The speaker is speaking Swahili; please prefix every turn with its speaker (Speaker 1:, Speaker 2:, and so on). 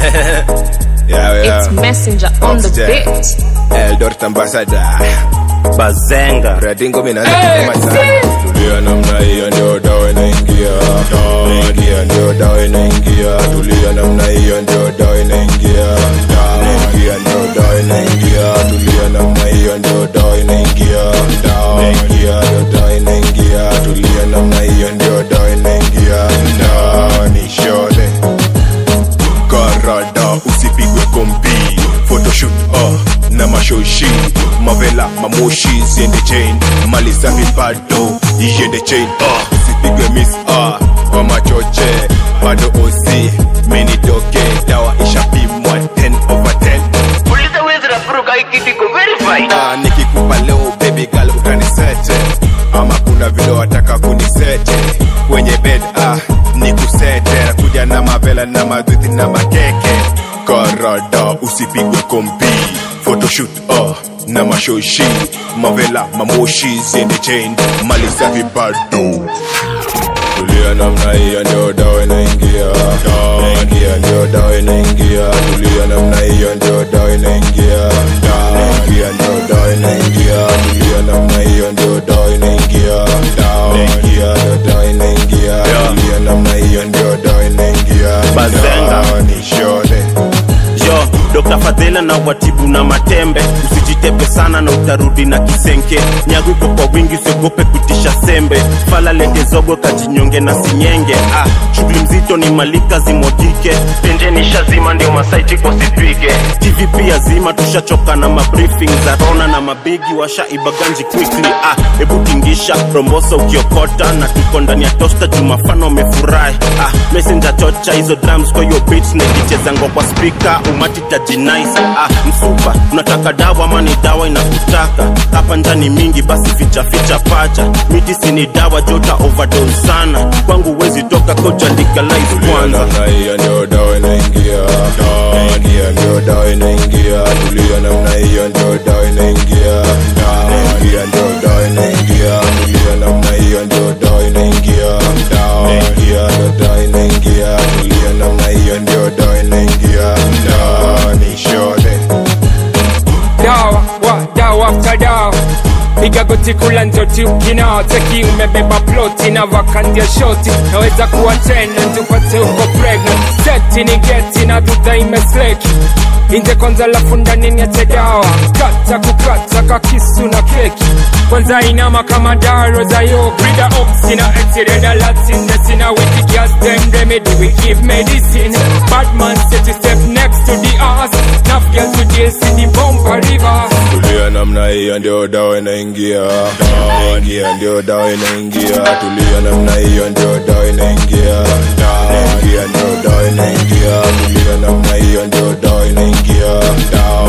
Speaker 1: yeah, yeah.
Speaker 2: It's Messenger on the
Speaker 1: Oxygen.
Speaker 2: beat.
Speaker 1: Eldoret ambassador
Speaker 3: bazenga
Speaker 1: Radingo mimi naanza kusema sana tulia namna hiyo ndio dawa inaingia ingia ndio dawa inaingia tulia namna hiyo ndio dawa inaingia ingia ndio dawa inaingia tulia namna hiyo ndio dawa inaingia ingia ndio dawa inaingia tulia namna hiyo ndio dawa inaingia dawa ni shole karada usipigwe kombi photoshoot uh, na mashoshi mavela mamoshi ziende chain mali za vibado iende chain uh, usipigwe miss uh, kwa machoche bado osi menitoke dawa ishapimwa 10 over 10
Speaker 4: uliza wezi rafuruka hii kitu iko verified
Speaker 1: Ah, nikikupa leo baby girl utanisete ama kuna vile wataka kunisete kwenye bed ah, nikusete nakuja na mavela na madhiti na makeke karada usipigwe kompi photoshoot ah, na mashoshi mavela mamoshi ziende chain mali safi bado tulia namna hiyo ndio dawa inaingia ingia ndio dawa inaingia tulia namna hiyo ndio dawa inaingia ingia ndio dawa inaingia tulia namna hiyo ndio dawa inaingia ingia ndio dawa inaingia tulia namna hiyo ndio dawa inaingia
Speaker 3: Bazenga.
Speaker 1: Dawa ni shole
Speaker 3: yo Dr. Fadhela na watibu na matembe usijitepe sana na utarudi na kisenke nyagu iko kwa wingi usiogope kutisha sembe fala lete zogo kajinyonge na sinyenge ah, shughuli mzito ni malika zimwagike pendeni shazima ndio masaiti kosipige tv pia zima tushachoka na mabriefing za rona na mabigi washaibaganji quickly ah, hebu tingisha rombosa ukiokota na tuko ndani ya tosta jumafano wamefurahi ah, messenger chocha hizo drums kwa hiyo beats na ikichezangwa kwa speaker umati tajinais ah, msupa unataka dawa ama ni dawa inakutaka hapa njani mingi basi ficha ficha pacha miti sini dawa jota overdose sana kwangu wezi toka koja legalize
Speaker 1: Tulia
Speaker 3: kwanza
Speaker 1: namna hiyo ndio dawa inaingia ingia ndio dawa inaingia tulia namna hiyo ndio dawa inaingia ingia ndio dawa inaingia tulia namna hiyo ndio dawa inaingia ingia ndio dawa inaingia tulia namna hiyo ndio dawa inaingia dawa ni shole
Speaker 5: dawa wa dawa after dawa piga goti kula njoti ukina teki umebeba ploti na vakandia shoti naweza kuwa tena tupate uko pregnant seti ni geti na dudha imesleki inje kwanza lafu ndani niache dawa kata kukata kakisu na keki kwanza inama kama daro za yo brida oxi na etireda latine sina wiki gas them remedy we give medicine bad man set to step next to the ass Enough girl today see the bumper river
Speaker 1: tulia namna hiyo ndio dawa inaingia ingia ndio dawa inaingia tulia namna hiyo ndio dawa inaingia ingia ndio dawa inaingia tulia namna hiyo ndio dawa inaingia